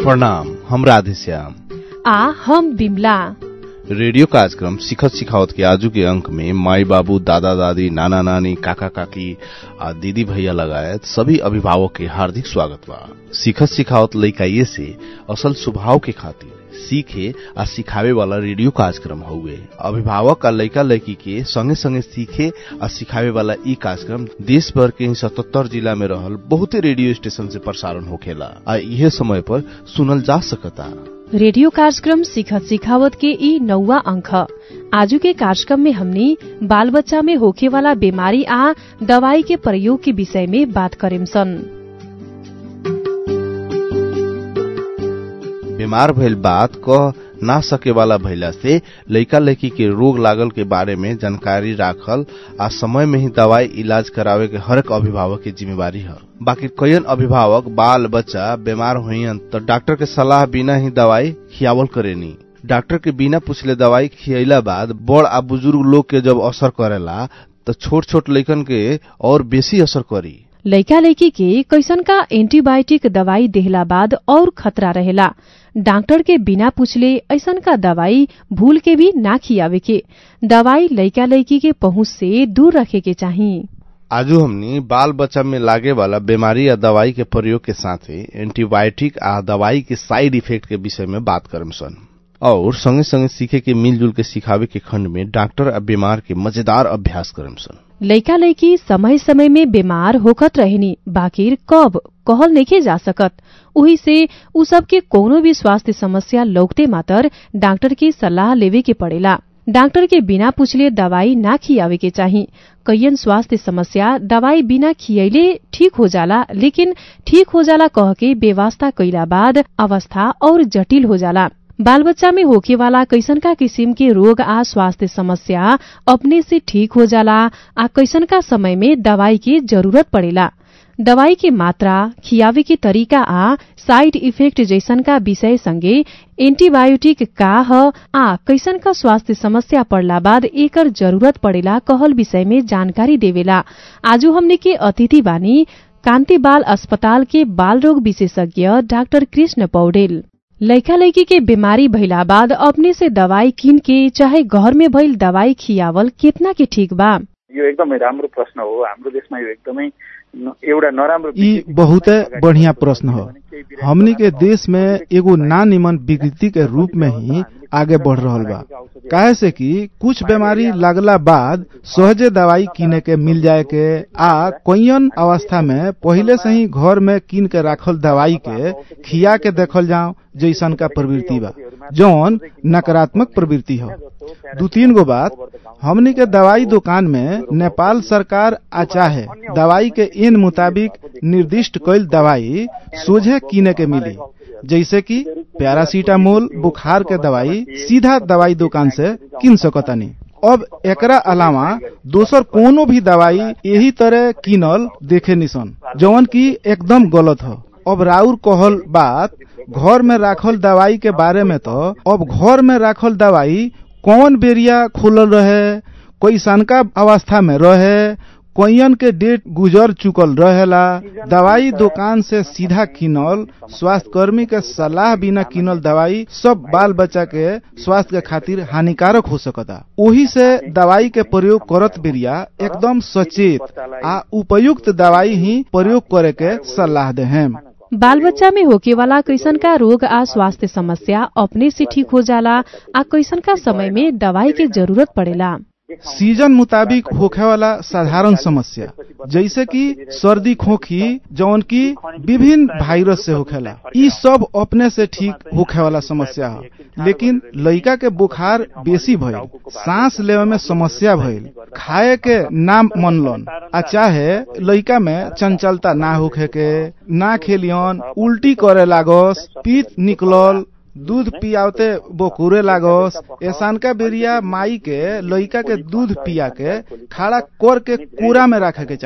प्रणाम हम राधेश्याम आ हम बिमला रेडियो कार्यक्रम सिखत सिखावत के आजू के अंक में माई बाबू दादा दादी नाना नानी काका काकी आ दीदी भैया लगायत सभी अभिभावक के हार्दिक स्वागत बा सिखत सिखावत लइकाइए से असल स्वभाव के खातिर सीखे आ सिखावे वाला रेडियो कार्यक्रम हुए अभिभावक आ लइका लइकी के संगे संगे सीखे आ सिखावे वाला ई कार्यक्रम देश भर के सतहत्तर जिला में रहल बहुते रेडियो स्टेशन से प्रसारण होखेला आ इहे समय पर सुनल जा सकता रेडियो कार्यक्रम सिखत सिखावत के ई नौवा अंक आजू के कार्यक्रम में हमनी बाल बच्चा में होखे वाला बीमारी आ दवाई के प्रयोग के विषय में बात करेम सन बीमार भइल बात कह ना सके वाला भइला से लइका लइकी के रोग लागल के बारे में जानकारी राखल आ समय में ही दवाई इलाज करावे के हर एक अभिभावक की जिम्मेवारी है बाकी कईन अभिभावक बाल बच्चा बीमार हुईन तो डॉक्टर के सलाह बिना ही दवाई खियावल करेनी डॉक्टर के बिना पूछले दवाई खियला बाद बड़ आ बुजुर्ग लोग के जब असर करेला तो छोट छोट लइकन के और बेसी असर करी लइका लइकी के कैसन का एंटीबायोटिक दवाई देहला बाद और खतरा रहेला डॉक्टर के बिना पूछले ऐसन का दवाई भूल के भी ना खियावे के दवाई लइका लइकी के पहुंच से दूर रखे के चाही आजू हमनी बाल बच्चा में लागे वाला बीमारी या दवाई के प्रयोग के साथे एंटीबायोटिक आ दवाई के साइड इफेक्ट के विषय में बात करम सन और संगे संगे सीखे के मिलजुल के सिखावे के खंड में डॉक्टर आ बीमार के मजेदार अभ्यास करम सन लइका लइकी समय समय में बीमार होखत रहेनी बाकिर कब कहल नइखे जा सकत उही से उ सबके कोनो भी स्वास्थ्य समस्या लौकते मातर डॉक्टर की सलाह लेवे के पड़ेला डॉक्टर के बिना पूछले दवाई ना खियावे के चाही कईयन स्वास्थ्य समस्या दवाई बिना खियैले ठीक हो जाला लेकिन ठीक हो जाला कह के बेवास्ता कैला बाद अवस्था और जटिल हो जाला बाल बच्चा में होखे वाला कैसनका किसिम के रोग आ स्वास्थ्य समस्या अपने से ठीक हो जाला आ कैसनका समय में दवाई के जरूरत पड़ेला दवाई के मात्रा खियावे के तरीका आ साइड इफेक्ट जैसनका विषय संगे एंटीबायोटिक का ह आ कैसनका स्वास्थ्य समस्या पड़ला बाद एकर जरूरत पड़ेला कहल विषय में जानकारी देवेला आजू हमने के अतिथि बानी कान्ति बाल अस्पताल के बाल रोग विशेषज्ञ डाक्टर कृष्ण पौडेल लइका लइकी के बीमारी भइला बाद अपने से दवाई किन के चाहे घर में भइल दवाई खियावल कितना के ठीक बा यो एकदमै राम्रो प्रश्न हो हाम्रो देशमा यो एकदमै एउटा नराम्रो ई बहुते बढ़िया प्रश्न हो हमनी के देश में एगो ना निमन विकृति के रूप में ही आगे बढ़ रहल बा काहे से कि कुछ बीमारी लगला बाद सहजे दवाई किने के मिल जाए के आ कोयन अवस्था में पहले से ही घर में किन के राखल दवाई के खिया के देखल जाओ जैसन का प्रवृत्ति बा जौन नकारात्मक प्रवृत्ति हो दू तीन गो बात हमनी के दवाई दुकान में नेपाल सरकार आ चाहे दवाई के इन मुताबिक निर्दिष्ट कैल दवाई सोझे किने के मिली जैसे कि पैरासीटामोल बुखार के दवाई सीधा दवाई दुकान से किन सकतानी अब एकरा अलावा दोसर कोनो भी दवाई यही तरह किनल देखे निसन जवन की एकदम गलत हो अब राउर कहल बात घर में राखल दवाई के बारे में तो अब घर में राखल दवाई कौन बेरिया खुलल रहे कोई सनका अवस्था में रहे कोयन के डेट गुजर चुकल रहेला दवाई दुकान से सीधा किनल स्वास्थ्य कर्मी के सलाह बिना किनल दवाई सब बाल बच्चा के स्वास्थ्य के खातिर हानिकारक हो सकता ओही से दवाई के प्रयोग करत बेरिया एकदम सचेत आ उपयुक्त दवाई ही प्रयोग करे के सलाह दे हम बाल बच्चा में होके वाला कैसन का रोग आ स्वास्थ्य समस्या अपने से ठीक हो जाला आ कैसन का समय में दवाई के जरूरत पड़ेला सीजन मुताबिक होखे वाला साधारण समस्या जैसे कि सर्दी खोखी जौन की विभिन्न वायरस से होखेला ई सब अपने से ठीक होखे वाला समस्या है लेकिन लइका के बुखार बेसी भइल सांस लेवे में समस्या भइल खाए के ना मनलन आ चाहे लइका में चंचलता ना होखे के ना खेलियन उल्टी करे लागस पीत निकलल दूध पियावते बोकुरे लागस ऐसान का बेरिया माई के लइका के दूध पिया के खड़ा कर के कूड़ा में रखे के चाही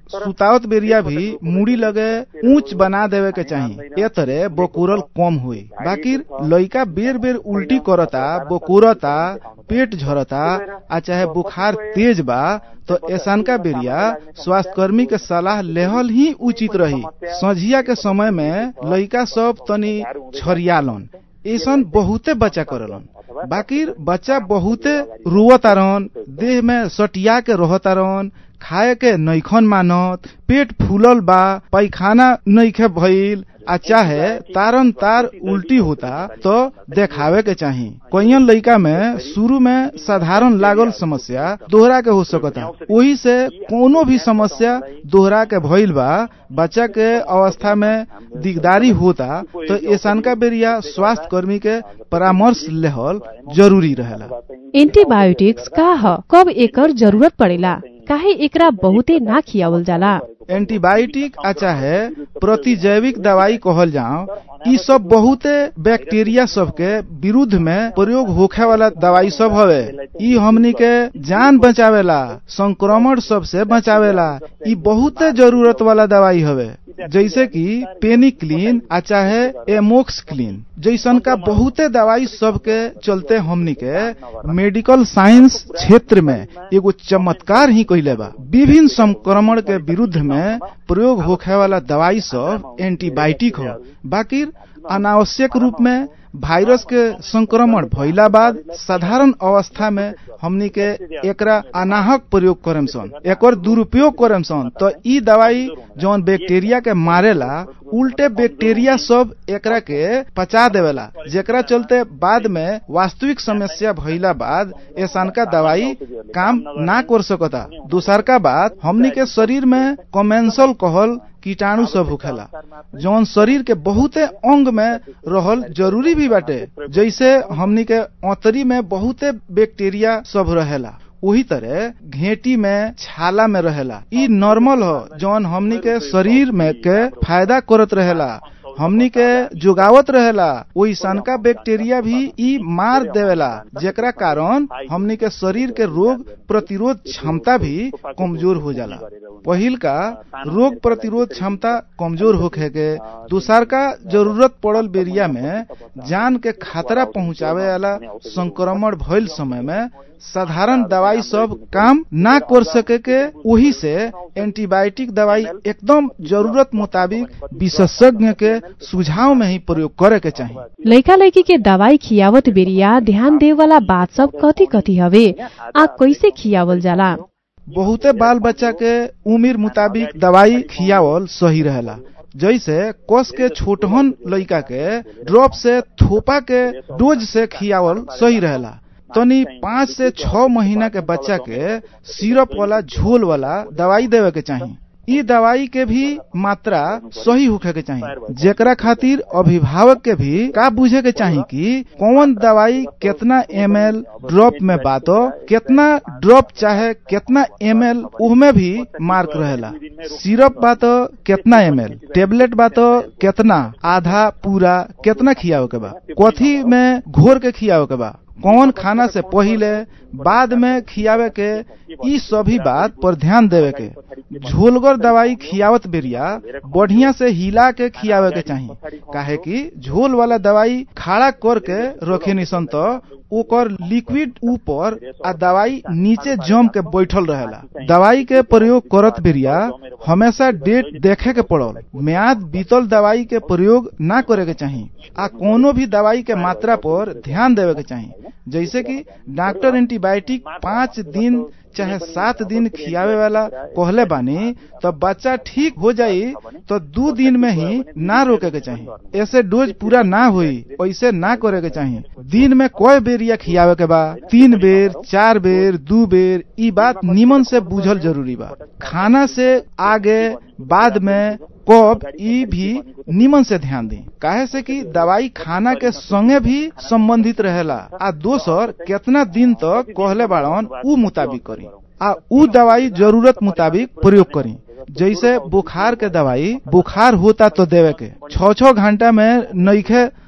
सुतावत बेरिया भी मुड़ी लगे ऊंच बना देवे के चाहिए ए तरह बोकुरल कम हुई बाकी लइका बेर बेर उल्टी करता बोकुरता पेट झरता आ चाहे बुखार तेज बा तो ऐसानका बेरिया स्वास्थ्य कर्मी के सलाह लेहल ही उचित रही संझिया के समय में लइका सब तनी छरियालन ऐसन बहुते बच्चा करलन बाकी बच्चा बहुते रुवतारन देह में सटिया के रहतारन खाए के नैखन मानत पेट फूलल बा पैखाना नैखे भइल आ चाहे तारन तार उल्टी होता तो देखावे के चाही कईन लइका में शुरू में साधारण लागल समस्या दोहरा के हो सकता वही से कोनो भी समस्या दोहरा के भइल बा बच्चा के अवस्था में दिगदारी होता तो ऐसानका बेरिया स्वास्थ्य कर्मी के परामर्श लेहल जरूरी रहेला एंटीबायोटिक्स का ह कब एकर जरूरत पड़ेला काहे एकरा बहुते ना खियावल जाला एंटीबायोटिक आ चाहे प्रतिजैविक दवाई कहल जाओ ई सब बहुते बैक्टीरिया सब के विरुद्ध में प्रयोग होखे वाला दवाई सब हवे ई हमनी के जान बचावेला संक्रमण सब से बचावेला ई बहुते जरूरत वाला दवाई हवे जैसे कि पेनिक्लीन आ चाहे एमोक्स क्लीन जैसन का बहुते दवाई सब के चलते हमनी के मेडिकल साइंस क्षेत्र में एगो चमत्कार ही कैले बा विभिन्न संक्रमण के विरुद्ध में प्रयोग होखे वाला दवाई सब एंटीबायोटिक हो बाकी अनावश्यक रूप में वायरस के संक्रमण भइला बाद साधारण अवस्था में हमनी के एकरा अनाहक प्रयोग करेम सन एकर दुरुपयोग करेम सन तो ई दवाई जौन बैक्टीरिया के मारेला उल्टे बैक्टीरिया सब एकरा के पचा देवेला जेकरा चलते बाद में वास्तविक समस्या भइला बाद ऐसान का दवाई काम ना कर सकता दूसरका बात हमनी के शरीर में कमेंसल कहल कीटाणु सब होखेला जौन शरीर के बहुते अंग में रहल जरूरी भी बाटे जैसे हमनी के औतरी में बहुते बैक्टीरिया सब रहेला वही तरह घेटी में छाला में रहेला ई नॉर्मल हो जौन हमनी के शरीर में के फायदा करत रहेला हमनी के जुगावत रहेला वही सनका बैक्टीरिया भी ई मार देवेला जेकरा कारण हमनी के शरीर के रोग प्रतिरोध क्षमता भी कमजोर हो जाला पहिल का रोग प्रतिरोध क्षमता कमजोर होखे के दूसर का जरूरत पड़ल बेरिया में जान के खतरा पहुंचावे वाला संक्रमण भइल समय में साधारण दवाई सब काम ना कर सके के वही से एंटीबायोटिक दवाई एकदम जरूरत मुताबिक विशेषज्ञ के सुझाव में ही प्रयोग करे के चाहिए लइका लइकी के दवाई खियावत बेरिया ध्यान दे वाला बात सब कथी कथी हवे आ कैसे खियावल जाला बहुते बाल बच्चा के उम्र मुताबिक दवाई खियावल सही रहेला जैसे कस के छोटहन लइका के ड्रॉप से थोपा के डोज से खियावल सही रहेला तनी पाँच से छह महीना के बच्चा के सिरप वाला झोल वाला दवाई देवे के चाहिए ई दवाई के भी मात्रा सही होखे के चाहिए जेकरा खातिर अभिभावक के भी का बुझे के चाहिए कि कौन दवाई कितना एम एल ड्रॉप में बातो कितना ड्रॉप चाहे कितना एम एल उहमे भी मार्क रहेला सिरप बातो कितना एम एल टेबलेट बातो कितना आधा पूरा कितना खियावे के बा कथी में घोर के खियावे के बा कौन खाना से पहिले बाद में खियावे के ई सभी बात पर ध्यान देवे के झोलगर दवाई खियावत बेरिया बढ़िया से हिला के खियावे के चाहिए काहे कि झोल वाला दवाई खड़ा करके रखे निसन तो ओकर लिक्विड ऊपर आ दवाई नीचे जम के बैठल रहेला दवाई के प्रयोग करत बेरिया हमेशा डेट देखे के पड़ल म्याद बीतल दवाई के प्रयोग ना करे के चाहिए आ कोनो भी दवाई के मात्रा पर ध्यान देवे के चाहिए जैसे कि डॉक्टर एंटीबायोटिक पाँच दिन चाहे सात दिन खियावे वाला कहले बानी तो बच्चा ठीक हो जाई तो दो दिन में ही ना रोके के चाहिए ऐसे डोज पूरा ना हुई ऐसे ना करे के चाहिए दिन में कोई बेरिया खियावे के बा तीन बेर चार बेर दू बेर ई बात निमन से बुझल जरूरी बा खाना से आगे बाद में कब ई भी निमन से ध्यान दी काहे से कि दवाई खाना के संगे भी संबंधित रहेला आ दोसर कितना दिन तक कहले बाड़न उ मुताबिक करी आ उ दवाई जरूरत मुताबिक प्रयोग करी जैसे बुखार के दवाई बुखार होता तो देवे के छ छ घंटा में नईखे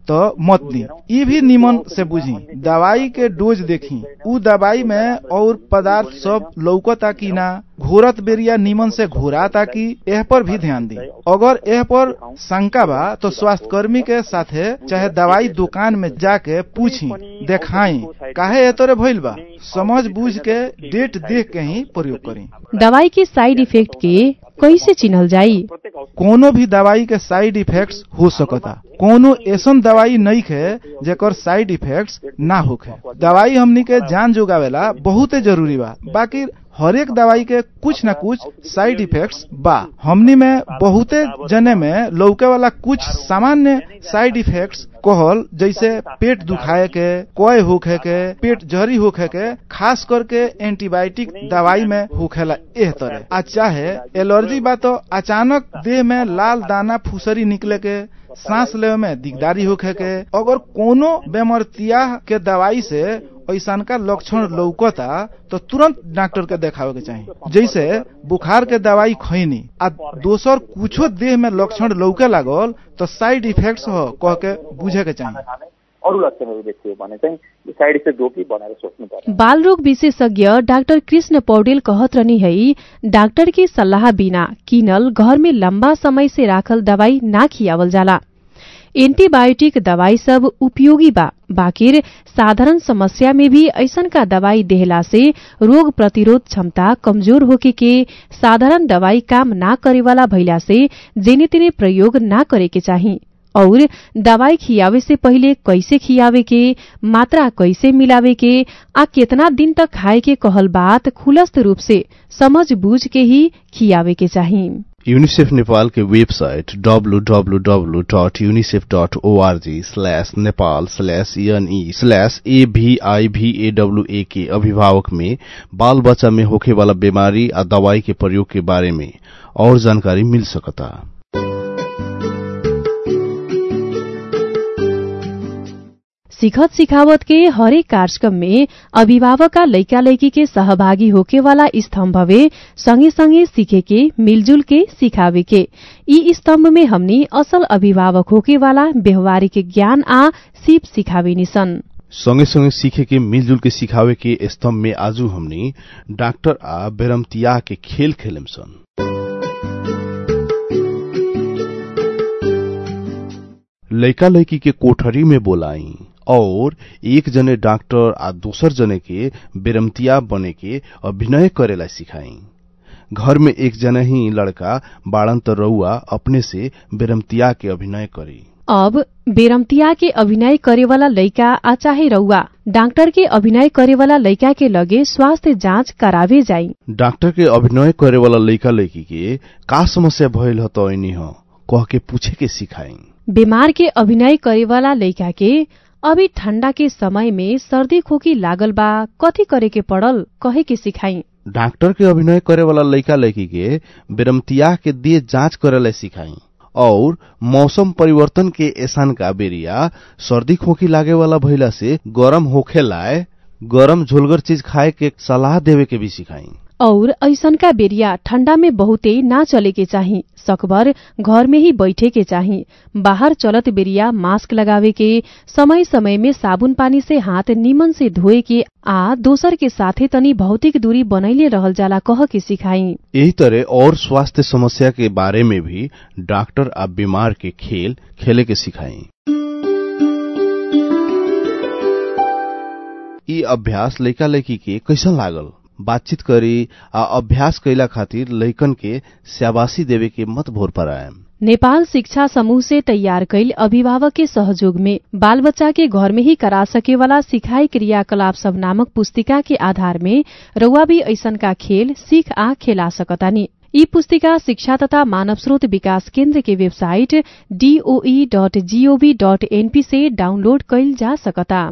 तो मत दी ई भी निमन से बुझी दवाई के डोज देखी उ दवाई में और पदार्थ सब लौकता कि ना घोरत बेरिया निमन से घोराता कि एह पर भी ध्यान दी अगर एह पर शंका बा तो स्वास्थ्य कर्मी के साथे चाहे दवाई दुकान में जाके पूछी देखाई काहे ए तोरे भइल बा समझ बूझ के डेट देख के ही प्रयोग करी दवाई के साइड इफेक्ट के कैसे चिन्हल जाई कोनो भी दवाई के साइड इफेक्ट्स हो सकता कोनो ऐसन दवाई नहीं है जेकर साइड इफेक्ट्स ना होखे दवाई हमनी के जान जुगावेला बहुते जरूरी बा बाकी हरेक दवाई के कुछ न कुछ साइड इफेक्ट्स बा हमनी में बहुते जने में लौके वाला कुछ सामान्य साइड इफेक्ट्स कहल जैसे पेट दुखाए के कोय होखे के पेट जहरी होखे के खास करके एंटीबायोटिक दवाई में होखेला एह तरह आ चाहे एलर्जी बा तो अचानक देह में लाल दाना फुसरी निकले के सांस लेवे में दिकदारी होखे के अगर कोनो बेमरतिया के दवाई से ऐसा का लक्षण लौकता तो तुरंत डॉक्टर के देखावे के चाहिए जैसे बुखार के दवाई खैनी आ दोसर कुछो देह में लक्षण लौके लागल तो साइड इफेक्ट्स हो कह के बुझे के चाहिए अरू लक्षणहरू देखियो भने चाहिँ साइड इफेक्ट हो कि भनेर सोच्नु पर्यो बाल रोग विशेषज्ञ डाक्टर कृष्ण पौडेल कहत रहनी है डाक्टर की सल्लाह बिना किनल घर में लंबा समय से राखल दवाई ना खियावल जाला एंटीबायोटिक दवाई सब उपयोगी बा बाकिर साधारण समस्या में भी ऐसन का दवाई देहला से रोग प्रतिरोध क्षमता कमजोर होके के साधारण दवाई काम ना करे वाला भइला से जेने तेने प्रयोग ना करे के चाही और दवाई खियावे से पहिले कैसे खियावे के मात्रा कैसे मिलावे के आ केतना दिन तक खाए के कहल बात खुलस्त रूप से समझ बूझ के ही खियावे के चाही यूनिसेफ नेपाल के website www.unicef.org slash Nepal slash NE slash एभीआईभीएडब्ल्यूए के अभिभावक में बाल बच्चा में होखे वाला बीमारी आ दवाई के प्रयोग के बारे में और जानकारी मिल सकता सिखत सिखावत के हरेक कार्यक्रम में अभिभावक लैका लैकी के सहभागी होके वाला स्तम्भवे संगे संगे सीखे के मिलजुल के सिखावे के ई स्तम्भ में हमनी असल अभिभावक होके वाला व्यवहारिक ज्ञान आ सीप सिखावे निसन सँगै सँगै सीखे के मिलजुल के सिखावे के स्तम्भ में आजू हमनी डाक्टर आ बेरमतिया के खेल खेलेम सन लैका लैकी के कोठरी में बोलाई और एक जने डॉक्टर आ दोसर जने के बेरमतिया बने के अभिनय करेला सिखाई घर में एक जना ही लड़का बाड़न त रउआ अपने से बेरमतिया के अभिनय करी अब बेरमतिया के अभिनय करे वाला लैका आ चाहे रउआ डॉक्टर के अभिनय करे वाला लैका के लगे स्वास्थ्य जांच करावे जाई डॉक्टर के अभिनय करे वाला लैका लैकी के का समस्या भइल ह त ऐनी ह कह के पूछे के सिखाई बीमार के अभिनय करे वाला लैका के अभी ठण्डा के समय में सर्दी खोकी लागल बा कथी करे के पड़ल कहे के सिखाई डॉक्टर के अभिनय करे वाला लैका लैकी के बेरमतिया के दिए जांच करेला सिखाई और मौसम परिवर्तन के ऐसान का बेरिया सर्दी खोखी लागे वाला भइला से गरम होखे लाए गरम झोलगर चीज खाए के सलाह देवे के भी सिखाई और ऐसन का बेरिया ठण्डा में बहुते ना चले के चाही सकभर घर में ही बैठे के चाही बाहर चलत बेरिया मास्क लगावे के समय समय में साबुन पानी से हाथ निमन से धोए के आ दोसर के साथे तनी भौतिक दूरी बनैले रहल जाला कह के सिखाई यही तरह और स्वास्थ्य समस्या के बारे में भी डॉक्टर आ बीमार के खेल खेले के सिखाई ई अभ्यास लैका लैकी के कैसन लागल बातचीत करी आ अभ्यास कैला खातिर लैकन के शाबाशी देवे के मत भोर पर आयम नेपाल शिक्षा समूह से तैयार कैल अभिभावक के सहयोग में बाल बच्चा के घर में ही करा सके वाला सिखाई क्रियाकलाप सब नामक पुस्तिका के आधार में रउआ भी ऐसन का खेल सीख आ खेला सकतानी यी पुस्तिका शिक्षा तथा मानव स्रोत विकास केन्द्र के website DOE dot GOV dot NP से डाउनलोड कैल जा सकता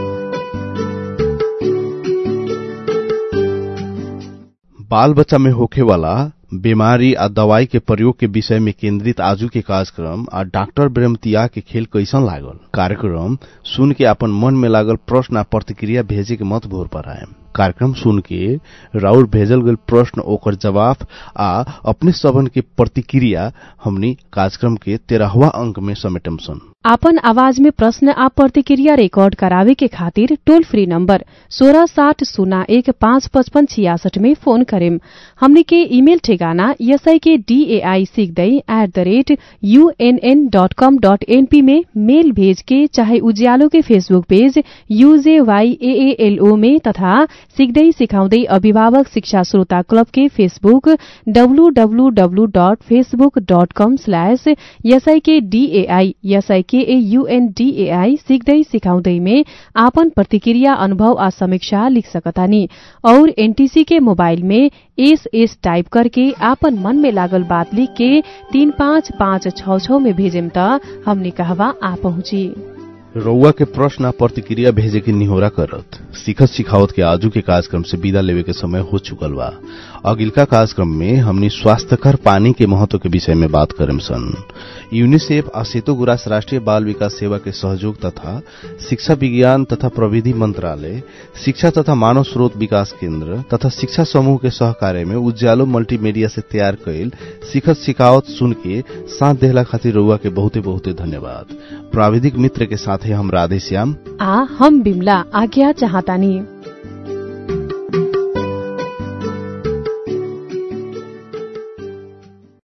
बाल बच्चा में होखे वाला बीमारी आ दवाई के प्रयोग के विषय में केंद्रित आजू के कार्यक्रम आ डॉक्टर ब्रह्मतिया के खेल कैसन लागल कार्यक्रम सुन के अपन मन में लागल प्रश्न आ प्रतिक्रिया भेजे के मत भोर पर आयम कार्यक्रम सुन के राउर भेजल गल प्रश्न ओकर जवाब आ अपने सबन के प्रतिक्रिया हमनी कार्यक्रम के तेरहवा अंक में समेटम सन आपन आवाज में प्रश्न आ प्रतिक्रिया रिकॉर्ड करावे के खातिर टोल फ्री नंबर सोलह साठ शून्य एक पाँच पचपन छियासठ में फोन करेम हमने के ईमेल ठेगाना एसआई के डीएआई सिक्दै at the rate UNN dot com dot NP में मेल भेज के चाहे उज्यालो के फेसबुक पेज यूजेवाईएएलओ में तथा सिक्दै सिकाउँदै अभिभावक शिक्षा श्रोता क्लब के Facebook WWW dot Facebook dot com slash SIK DAI SIK AUNDAI सिक्दै सिकाउँदै में आपन प्रतिक्रिया अनुभव आ समीक्षा लिख सकतानी और एनटीसी के मोबाइल में एस एस टाइप करके आपन मन में लागल बात लिख के तीन पाँच पाँच छ छ में भेजेम त हमने कहवा आ पहुंची रउआ के प्रश्न आ प्रतिक्रिया भेजे के निहोरा करत सिखत सिखावत के आजू के कार्यक्रम से विदा लेवे के समय हो चुकल बा अगिलका कार्यक्रम में हमनी स्वास्थ्यकर पानी के महत्व के विषय में बात करेम सन यूनिसेफ आ सेतो गुरास राष्ट्रीय बाल विकास सेवा के सहयोग तथा शिक्षा विज्ञान तथा प्रविधि मंत्रालय शिक्षा तथा मानव स्रोत विकास केन्द्र तथा शिक्षा समूह के सहकार्य में उज्यालो मल्टीमीडिया से तैयार कैल सिखत सिखावत सुन के साथ देहला खातिर रउआ के बहुते बहुते धन्यवाद प्राविधिक मित्र के साथे हम राधे श्याम आ हम बिमला आज्ञा चाहतानी